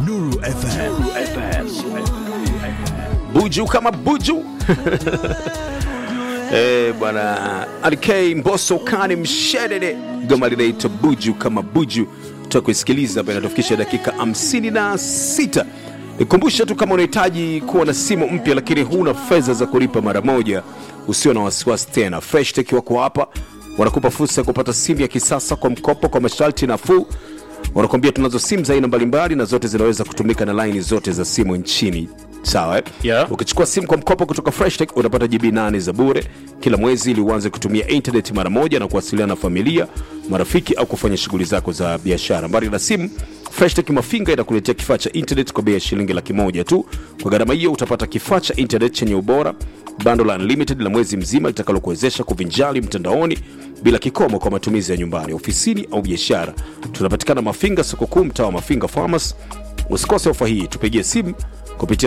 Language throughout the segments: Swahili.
Nuru FM. buju kama buju Eh, bwana RK Mbosso kani mshedede goma linaitwa buju kama buju tutakuisikiliza hapa inatufikisha dakika 56 nikumbusha tu kama unahitaji kuwa na simu mpya lakini huna fedha za kulipa mara moja usio na wasiwasi tena freshtech wako hapa wanakupa fursa ya kupata simu ya kisasa kwa mkopo kwa masharti nafuu wanakuambia tunazo simu za aina mbalimbali na zote zinaweza kutumika na laini zote za simu nchini sawa eh? Yeah. ukichukua simu kwa mkopo kutoka freshtech utapata gb 8 za bure kila mwezi ili uanze kutumia internet mara moja na kuwasiliana na familia marafiki au kufanya shughuli zako za biashara mbali na simu freshtech mafinga inakuletea kifaa cha internet kwa bei ya shilingi laki moja tu kwa gharama hiyo utapata kifaa cha internet chenye ubora bando la unlimited la mwezi mzima litakalokuwezesha kuvinjali mtandaoni bila kikomo kwa matumizi ya nyumbani ofisini au biashara tunapatikana mafinga soko kuu mtaa wa mafinga farmers usikose ofa hii tupigie simu kupitia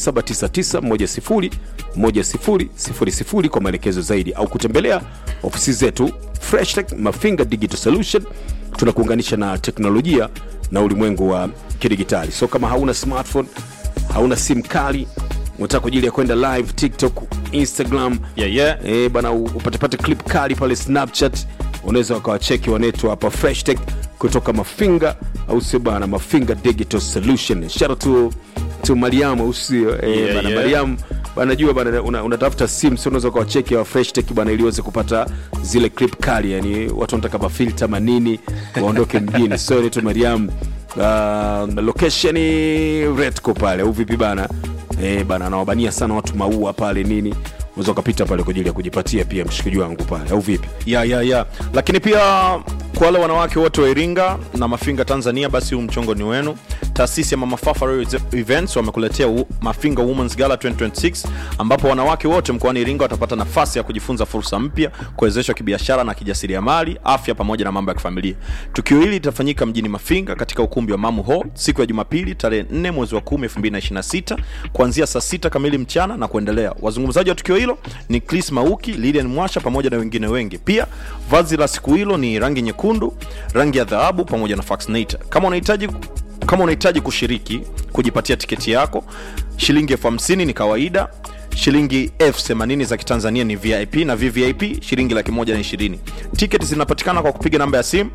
0799101000 kwa maelekezo zaidi au kutembelea ofisi zetu freshtech mafinga digital solution tunakuunganisha na teknolojia na ulimwengu wa kidigitali so kama hauna smartphone hauna simu kali unataka kwa ajili ya kwenda live tiktok instagram Yeah, yeah. eh, bana u- upatepate clip kali pale snapchat unaweza wakawacheki wanetu hapa freshtech kutoka mafinga au sio bana mafinga digital solution shout out to, to mariam au sio eh, Yeah, bana yeah. mariam banajua bana una- unatafuta sim sio unaweza ukawacheki wa freshtech bana ili uweze kupata zile clip kali yani watu wanataka mafilta manini waondoke mjini so naitwa mariam uh, location redco pale au vipi bana eh, bana anawabania sana watu maua pale nini unaweza ukapita pale kwa ajili ya kujipatia pia mshikaji wangu pale au vipi ya ya ya lakini pia kwa wale wanawake wote wa iringa na mafinga tanzania basi huu mchongo ni wenu taasisi ya mama Fafa Royal events wamekuletea u- mafinga womens gala 2026 ambapo wanawake wote mkoani iringa watapata nafasi ya kujifunza fursa mpya kuwezeshwa kibiashara na kijasiriamali afya pamoja na mambo ya kifamilia tukio hili litafanyika mjini mafinga katika ukumbi wa mamu hall siku ya jumapili tarehe 4 mwezi wa 10 2026 kuanzia saa 6 kamili mchana na kuendelea wazungumzaji wa tukio hilo ni chris mauki lilian mwasha pamoja na wengine wengi pia vazi la siku hilo ni rangi nyekundu rangi ya dhahabu pamoja na faxinator kama unahitaji kama unahitaji kushiriki kujipatia tiketi yako shilingi elfu hamsini ni kawaida shilingi elfu themanini za kitanzania ni vip na vvip shilingi laki moja na ishirini tiketi zinapatikana kwa kupiga namba ya simu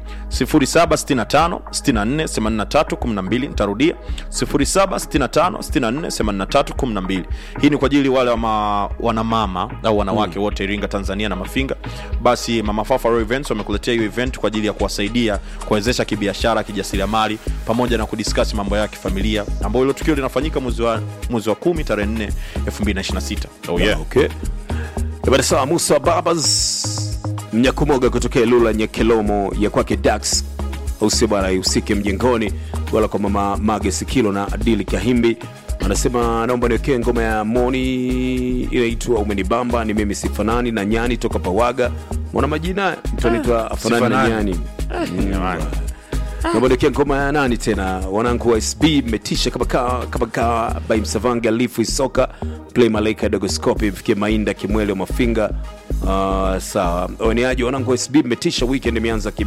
0765648312 nitarudia 0765648312 hii ni kwa ajili wale wama, wanamama au wanawake mm. wote iringa tanzania na mafinga basi mama Fafa Royal events wamekuletea hiyo event kwa ajili ya kuwasaidia kuwezesha kibiashara kijasiriamali pamoja na kudiskasi mambo yao ya kifamilia ambayo hilo tukio linafanyika mwezi wa mwezi wa 10 tarehe 4 2026 oh yeah. okay. bada sawa musa babas mnyakumoga kutokea lula nyekelomo ya kwake dax au sio bana ihusike mjengoni wala kwa mama mage sikilo na adili kahimbi anasema naomba niwekee ngoma ya moni inaitwa umenibamba ni mimi sifanani na nyani toka pawaga mwana majina mtu anaitwa afanani na Sifanani. nyani Mm, naomba niwekee ngoma ya nani tena wanangu wa sb mmetisha kama kawa kama kawa by msavange alifu isoka play malaika dogoscope mfikie mainda kimwele wa mafinga uh, sawa waniaji wanangu wa sb mmetisha weekend imeanza ki